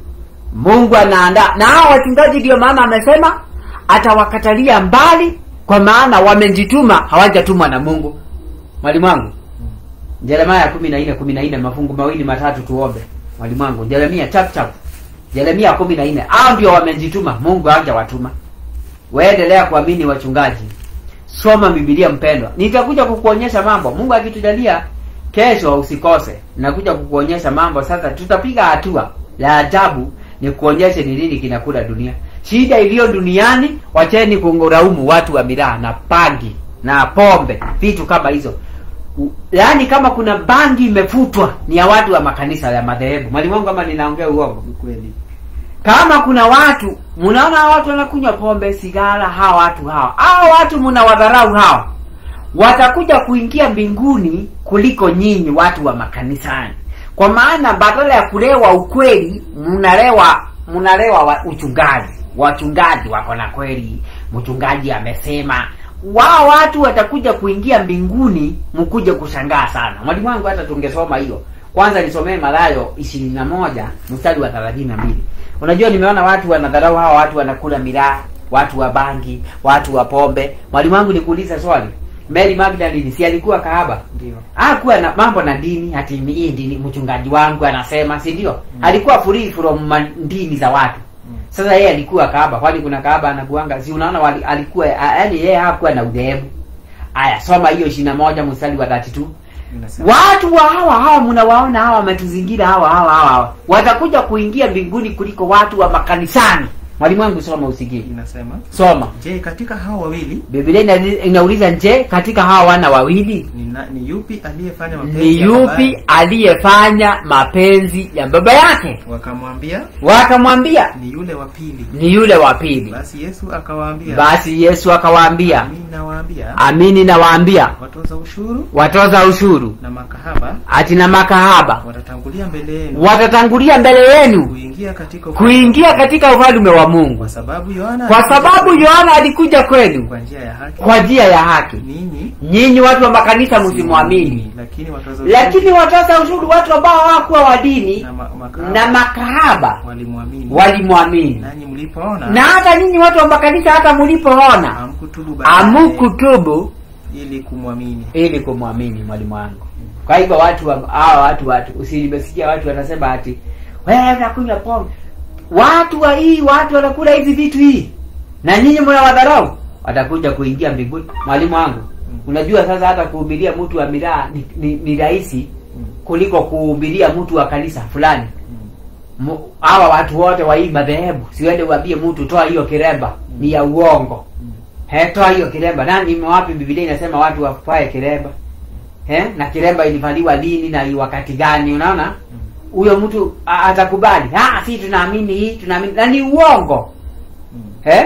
mungu anaandaa na hao wachungaji ndio maana amesema atawakatalia mbali kwa maana wamejituma hawajatumwa na mungu mwalimu wangu jeremaya kumi na nne kumi na nne mafungu mawili matatu tuombe mwalimu wangu jeremia chap chap jeremia kumi na nne hao ndio wamejituma mungu hajawatuma waendelea kuamini wachungaji soma bibilia mpendwa nitakuja kukuonyesha mambo mungu akitujalia kesho usikose nakuja kukuonyesha mambo sasa tutapiga hatua la ajabu ni kuonyeshe ni nini kinakula dunia shida iliyo duniani wacheni kunguraumu watu wa miraa na pangi na pombe vitu kama hizo U- yaani kama kuna bangi imefutwa ni ya watu wa makanisa ya madhehebu mwalimu wangu kama ninaongea uongo ni kweli kama kuna watu mnaona hawa watu wanakunywa pombe sigara hawa watu hawa hawa watu mnawadharau hawa watakuja kuingia mbinguni kuliko nyinyi watu wa makanisani kwa maana badala ya kulewa ukweli mnalewa mnalewa wa uchungaji wachungaji wako na kweli mchungaji amesema wao watu watakuja kuingia mbinguni mkuje kushangaa sana mwalimu wangu hata tungesoma hiyo kwanza nisomee malayo ishirini na moja mstari wa thelathini na mbili unajua nimeona watu wanadharau hawa watu wanakula miraa watu wa bangi watu wa pombe mwalimu wangu nikuuliza swali mary magdalene si alikuwa kahaba ndio hakuwa na mambo na dini ati hii dini mchungaji wangu anasema si ndio mm. alikuwa free from ma- dini za watu Mm. sasa yeye alikuwa kahaba kwani kuna kahaba anakuanga si unaona wali, alikuwa yaani yeye hakuwa na udhehebu aya soma hiyo ishiri na moja mstari wa 32 inasema watu wa hawa hawa mnawaona hawa wametuzingira hawa hawa hawa hawa watakuja kuingia mbinguni kuliko watu wa makanisani mwalimu wangu soma usikie inasema soma je katika hao wawili biblia ina- inauliza nje katika hawa wana wawili ni, na, ni yupi aliyefanya mapenzi ni ya yupi babaye? aliyefanya mapenzi ya baba yake wakamwambia wakamwambia ni yule wa pili ni yule wa pili basi yesu akawaambia basi yesu akawaambia mimi nawaambia amini nawaambia watoza ushuru watoza ushuru na makahaba ati na makahaba watatangulia mbele yenu watatangulia mbele yenu kuingia katika kuingia katika ufalme wa mungu kwa sababu Yohana kwa alikuja sababu kwenu yohana alikuja kwenu kwa njia ya haki kwa njia ya haki ninyi nyinyi watu wa makanisa msimwamini lakini watoza lakini watoza ushuru watu ambao hawakuwa wa dini na, ma, makahaba na makahaba walimwamini walimwamini nanyi mlipoona na hata nyinyi watu wa makanisa hata mlipoona hamkutubu baadaye amukutubu ili kumwamini ili kumwamini mwalimu wangu kwa hivyo watu wa- hawa watu watu usinimesikia watu wanasema ati wewe unakunywa pombe watu wa hii watu wanakula hizi vitu hii na nyinyi mnawadharau watakuja kuingia mbinguni mwalimu wangu unajua sasa hata kuhubiria mtu wa miraa ni, ni, ni rahisi Mm. kuliko kuhubiria mtu wa kanisa fulani Mm. Mu- hawa watu wote wa hii madhehebu siwende uambie mtu toa hiyo kiremba ni ya uongo Mm. He, toa hiyo kiremba nani wapi bibilia inasema watu wafae kiremba He, na kiremba ilivaliwa lini na i- wakati gani unaona Mm. huyo mtu a- atakubali ah si tunaamini hii tunaamini na ni uongo Mm. He?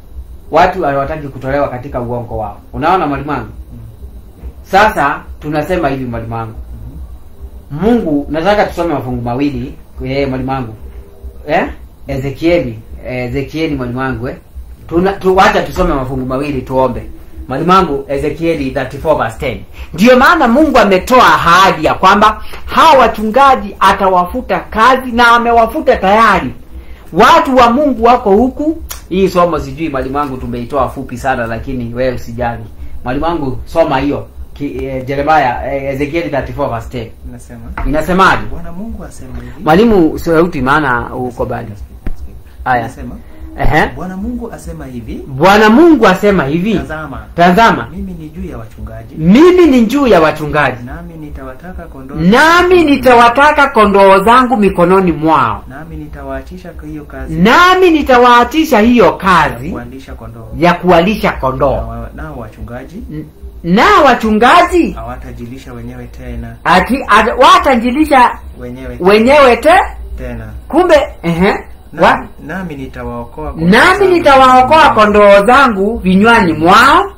watu hawataki kutolewa katika uongo wao unaona mwalimu wangu Mm. sasa tunasema hivi mwalimu wangu mungu nataka tusome mafungu mawili eh, mwalimu wangu eh? ezekieli eh, ezekieli mwalimu wangu eh? Tuna, tu, wacha tusome mafungu mawili tuombe mwalimu wangu ezekieli 34 verse 10 ndiyo maana mungu ametoa ahadi ya kwamba hawa wachungaji atawafuta kazi na amewafuta tayari watu wa mungu wako huku hii somo sijui mwalimu wangu tumeitoa fupi sana lakini wewe usijali mwalimu wangu soma hiyo Ki- eh, jeremaya eh, ezekieli 34 verse 10 Inasema inasemaje Bwana Mungu asema hivi. mwalimu sauti maana uko bali Aya. Inasema Ehe. Bwana Mungu asema hivi, bwana mungu asema hivi tazama tazama mimi ni juu ya wachungaji mimi ni juu ya wachungaji nami nitawataka kondoo nami nitawataka kondoo zangu mikononi mwao nami nitawaachisha kwa hiyo kazi nami nitawaatisha hiyo kazi kuandisha kondoo ya kuwalisha Na kondoo wa- nao wachungaji N- na wachungaji hawatajilisha wenyewe tena ati at- watajilisha wenyewe wenyewe te tena kumbe ehe, wa, nami, nami nitawaokoa kondoo nami zangu nitawaokoa kondoo zangu vinywani mwao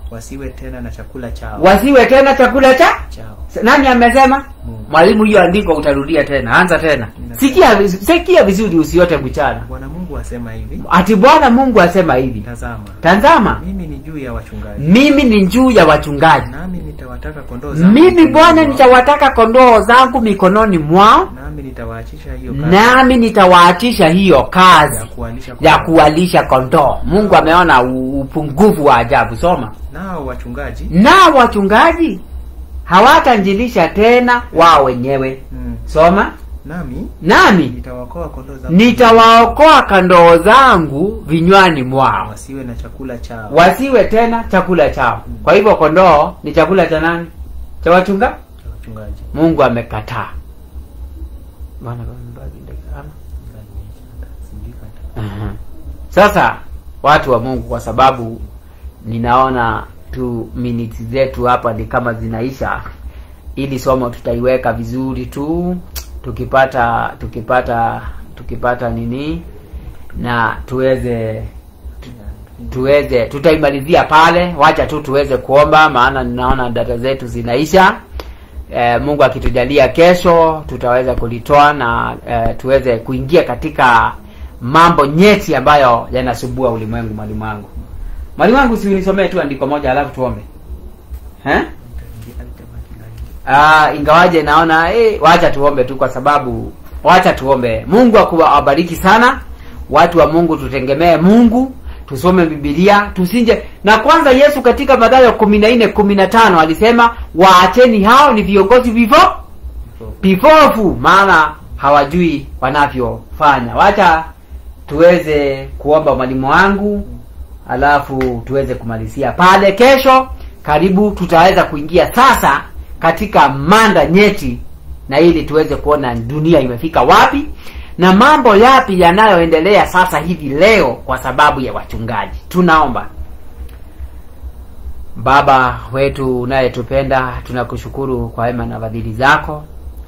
wasiwe tena na chakula chao wasiwe tena chakula cha chao nani amesema Mungu. mwalimu hiyo andiko utarudia tena anza tena sikia viz- sikia vizuri usiote mchana bwana mungu asema hivi ati bwana mungu asema hivi tazama tazama mimi ni juu ya wachungaji mimi ni juu ya wachungaji nami nitawataka kondoo zangu mimi mikononi bwana mwao, nitawataka kondoo zangu mikononi mwao nami nitawaachisha hiyo kazi nami nitawaachisha hiyo ya kazi kuwalisha ya kondoo. kuwalisha kondoo mungu ameona u- upungufu wa ajabu soma nao wachungaji na wachungaji hawatanjilisha tena wao wenyewe mm, soma nami nami nitawaokoa kondoo zangu nitawaokoa kondoo zangu vinywani mwao wasiwe na chakula chao wasiwe tena chakula chao kwa hivyo kondoo ni chakula cha nani cha wachunga cha wachungaji mungu amekataa Bwana, bwana, bwana, Aha. sasa watu wa mungu kwa sababu ninaona tu minutes zetu hapa ni kama zinaisha ili somo tutaiweka vizuri tu tukipata tukipata tukipata nini na tuweze tuweze tutaimalizia pale wacha tu tuweze kuomba maana ninaona data zetu zinaisha e, mungu akitujalia kesho tutaweza kulitoa na e, tuweze kuingia katika mambo nyeti ambayo yanasubua ulimwengu mwalimu wangu mwalimu wangu si unisomee tu andiko moja alafu tuombe eh? Ah, ingawaje naona eh, wacha tuombe tu kwa sababu wacha tuombe mungu akuwa- awabariki sana watu wa mungu tutengemee mungu tusome bibilia tusinje na kwanza yesu katika mathayo kumi na nne kumi na tano alisema waacheni hao ni viongozi vivo vipofu maana hawajui wanavyofanya wacha tuweze kuomba mwalimu wangu alafu tuweze kumalizia pale kesho karibu tutaweza kuingia sasa katika manda nyeti na ili tuweze kuona dunia imefika wapi na mambo yapi yanayoendelea sasa hivi leo kwa sababu ya wachungaji tunaomba baba wetu unayetupenda tunakushukuru kwa wema na fadhili zako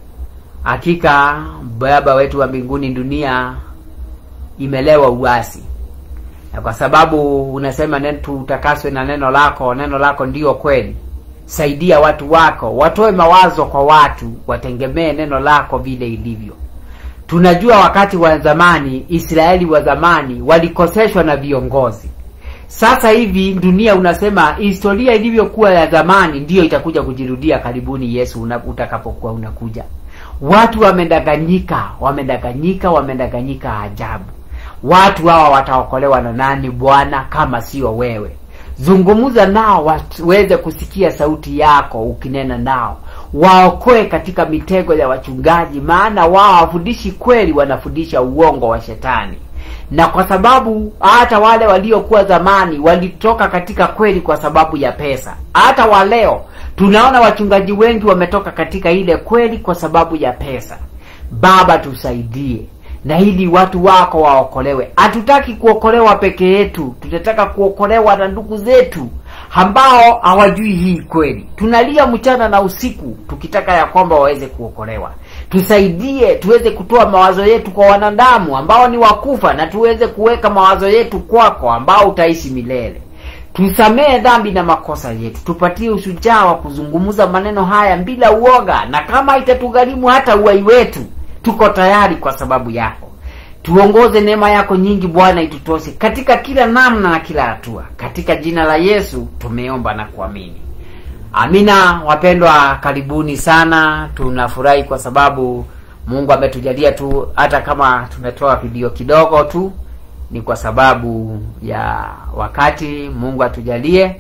hakika baba wetu wa mbinguni dunia imelewa uasi na kwa sababu unasema nen- tutakaswe na neno lako neno lako ndiyo kweli saidia watu wako watoe mawazo kwa watu watengemee neno lako vile ilivyo tunajua wakati wa zamani israeli wa zamani walikoseshwa na viongozi sasa hivi dunia unasema historia ilivyokuwa ya zamani ndiyo itakuja kujirudia karibuni yesu una- utakapokuwa unakuja watu wamedanganyika wamedanganyika wamedanganyika ajabu watu hawa wataokolewa na nani bwana kama sio wewe zungumza nao waweze kusikia sauti yako ukinena nao waokoe katika mitego ya wachungaji maana wao hawafundishi kweli wanafundisha uongo wa shetani na kwa sababu hata wale waliokuwa zamani walitoka katika kweli kwa sababu ya pesa hata wa leo tunaona wachungaji wengi wametoka katika ile kweli kwa sababu ya pesa baba tusaidie na ili watu wako waokolewe hatutaki kuokolewa peke yetu tunataka kuokolewa na ndugu zetu ambao hawajui hii kweli tunalia mchana na usiku tukitaka ya kwamba waweze kuokolewa tusaidie tuweze kutoa mawazo yetu kwa wanadamu ambao ni wakufa na tuweze kuweka mawazo yetu kwako ambao utaishi milele tusamehe dhambi na makosa yetu tupatie ushujaa wa kuzungumza maneno haya bila uoga na kama itatugharimu hata uwai wetu tuko tayari kwa sababu yako tuongoze neema yako nyingi bwana itutoshe katika kila namna na kila hatua katika jina la yesu tumeomba na kuamini amina wapendwa karibuni sana tunafurahi kwa sababu mungu ametujalia tu hata kama tumetoa video kidogo tu ni kwa sababu ya wakati mungu atujalie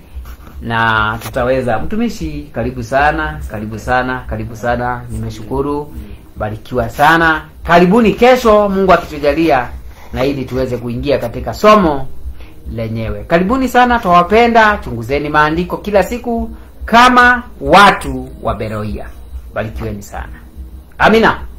na tutaweza mtumishi karibu sana karibu sana karibu sana nimeshukuru barikiwa sana karibuni kesho mungu akitujalia na ili tuweze kuingia katika somo lenyewe karibuni sana twawapenda chunguzeni maandiko kila siku kama watu wa beroia barikiweni sana amina